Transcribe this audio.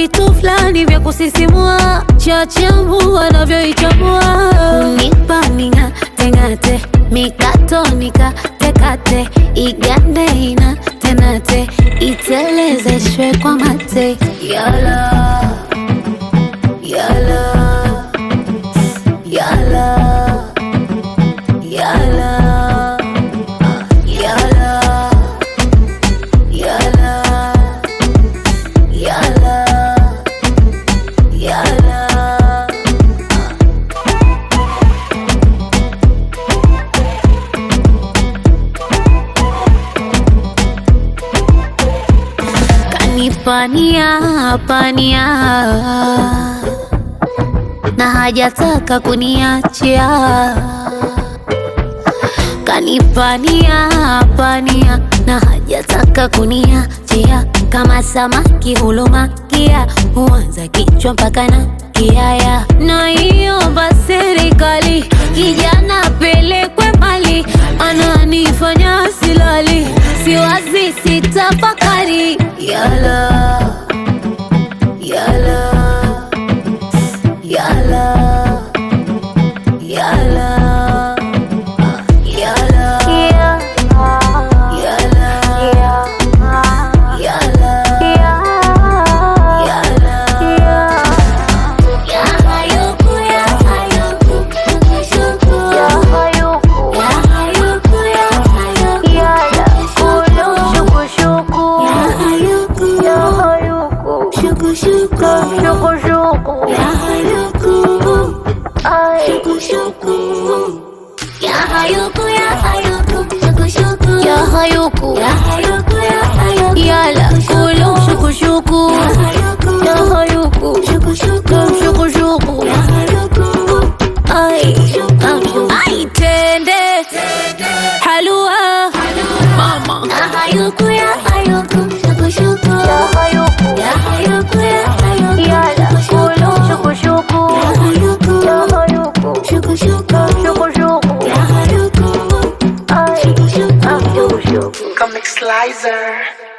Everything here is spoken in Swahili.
vitu fulani vya kusisimua, chachamu wanavyoichambua, unipa ning'ateng'ate, mikato nikatekate, igande ina tenate, itelezeshwe kwa mate, yala yala yala yala yala yala yala yala kanipania pania na hajataka kuniachia kanipania pania na hajataka kuniachia kama samaki hulumakia huanza kichwa mpaka na kiaya na iomba serikali kijana pelekwe mali ananifanya silali siwazi sitafakari yala yala yala yala yala yala yala yala Ya hayuku Yala kulu shuku shuku Ya hayuku shuku shuku Ay Ay tende Halua Mama Ya hayuku ya hayuku shuku shuku Ya hayuku ya hayuku ya hayuku Yala kulu shuku shuku Ya hayuku ya hayuku shuku shuku shuku shuku Ya hayuku Ay shuku shuku Comic Slicer.